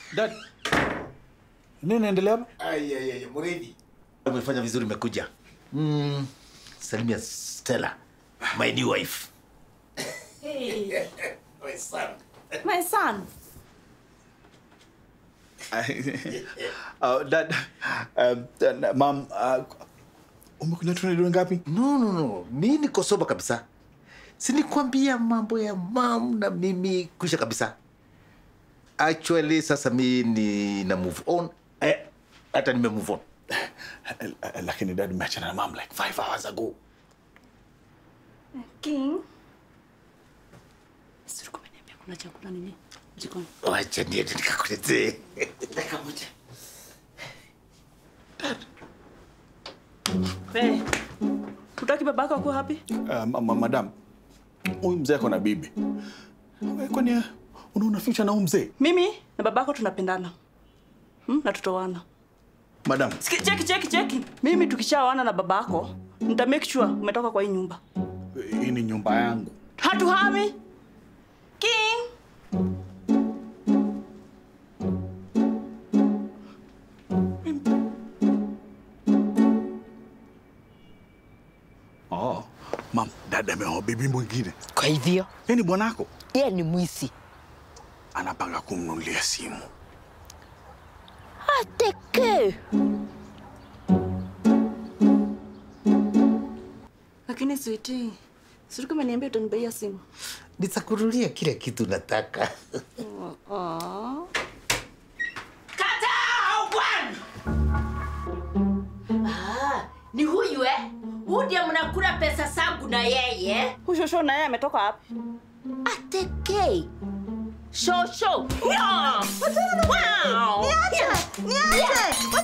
Dad. Nini naendelea hapa? Ai, ai, ai, Muridi. Umefanya vizuri umekuja. Mm, salimia Stella, my new wife. My son. My son. uh, dad, um, uh, mom, uh, umekuja tunajua ngapi? No, no, no. Mi niko soba kabisa. Sinikwambia mambo ya mam na mimi kuisha kabisa. Actually, sasa mi ni na move on. Eh, hata nime move on. Uh, lakini dad umeachana na mom like five hours ago. King. Sisi kumeniambia kuna chakula nini? Jikoni. Wacha niende nikakuletee. Dakika moja. Hey. Utaki babako akuwa happy? Uh, ma- ma- madam, huyu mzee ako na bibi. Wewe Kwani uh, unaona future na huyu mzee? Mimi na babako tunapendana. Hmm? Na tutoana. Madam, Siki- Cheki cheki cheki. Mimi tukishaoana na babako, nita make sure umetoka kwa hii nyumba. hii ni nyumba yangu. Hatuhami. King. Oh, mam, dada ameoa bibi mwingine. Kwa hivyo Yeye ni bwanako. yeye ni mwizi. Anapanga kumnunulia simu. Ateke. Lakini sweetie, sisi kumeniambia utanibaia simu. Nitakunulia kila kitu nataka. Ah. Ni huyu eh? Huyu ndiye mnakula pesa zangu na yeye. Huyu shosho na yeye ametoka wapi? Ateke. Shosho. Wow. Wow. Niache! Niache!